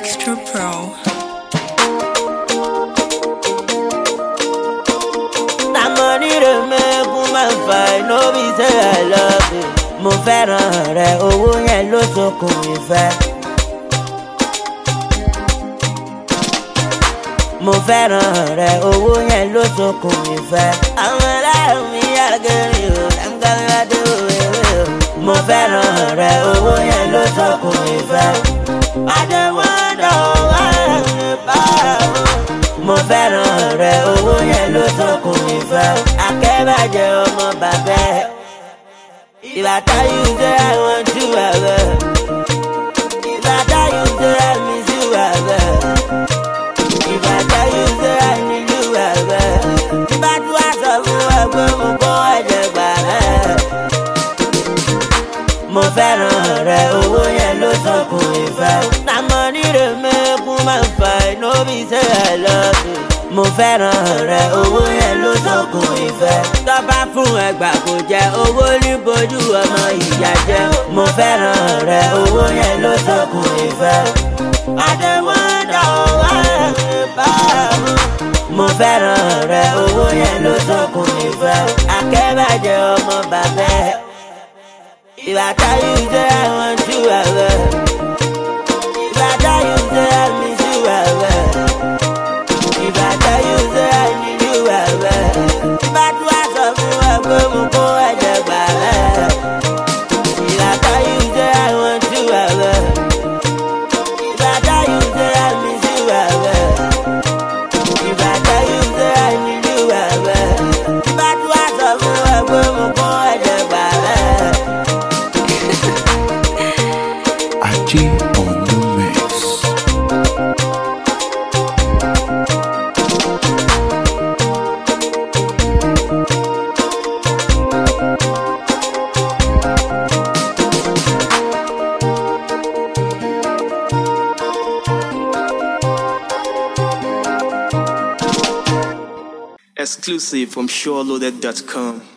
Extra Pro. na money dey make woman fight no be say i love you. mo fẹ́ràn rẹ owó yẹn ló sokùn ìfẹ́. mo fẹ́ràn rẹ owó yẹn ló sokùn ìfẹ́. àwọn aláàrùn mi yàgẹ̀rẹ̀ o ẹ̀ńgàládé òwe o. mo fẹ́ràn rẹ owó yẹn ló sokùn ìfẹ́. adéwọ́dọ̀ wà ní báwo mo fẹ́ràn rẹ owó yẹn ló sọkùn ìfẹ́ akẹ́bàjẹ́ ọmọ bàbá ẹ̀ ìbàtà yìí ṣe àwọn jù ẹ̀rẹ́ ìbàtà yìí ṣe àmì jù ẹ̀rẹ́ ìbàtà yìí ṣe ànílù ẹ̀rẹ́ ìbàtú àṣọ fún ẹgbẹ́ mo kó ẹ̀jẹ̀ gbà rẹ̀ mo fẹ́ràn rẹ owó yẹn ló sọkùn ìfẹ́ na money dey make woman fight no be say i love you mo fẹ́ràn rẹ owó yẹn ló sọkùn ìfẹ́ tọ́ba fún ẹgbà kò jẹ owó ní bojú ọmọ ìyá jẹ mo fẹ́ràn rẹ owó yẹn ló sọkùn ìfẹ́ adéwọ́dọ̀ wà ní báwo mo fẹ́ràn rẹ owó yẹn ló sọkùn ìfẹ́ akẹ́bàjẹ́ ọmọ bàbá ẹ̀ ìbàtà yìí jẹ́ àwọn jù ẹ̀rẹ́ ìbàtà yìí jẹ́ àmì jù ẹ̀rẹ́ ìbàtà yìí jẹ́ àmì jù ẹ̀rẹ́ ìbàtú àṣọ fún ẹgbẹ́ mu kó ẹ̀jẹ̀ gbà rẹ̀ ìbàtà yìí jẹ́ àwọn jù ẹ̀rẹ́ ìbàtà yìí jẹ́ àmì jù ẹ̀rẹ́ ìbàtà yìí jẹ́ àmì jù ẹ̀rẹ́ ìbàtú àṣọ fún ẹgbẹ́ mu kó ẹ̀jẹ̀ gbà rẹ̀. Aji on the mix. Exclusive from SureLoaded.com.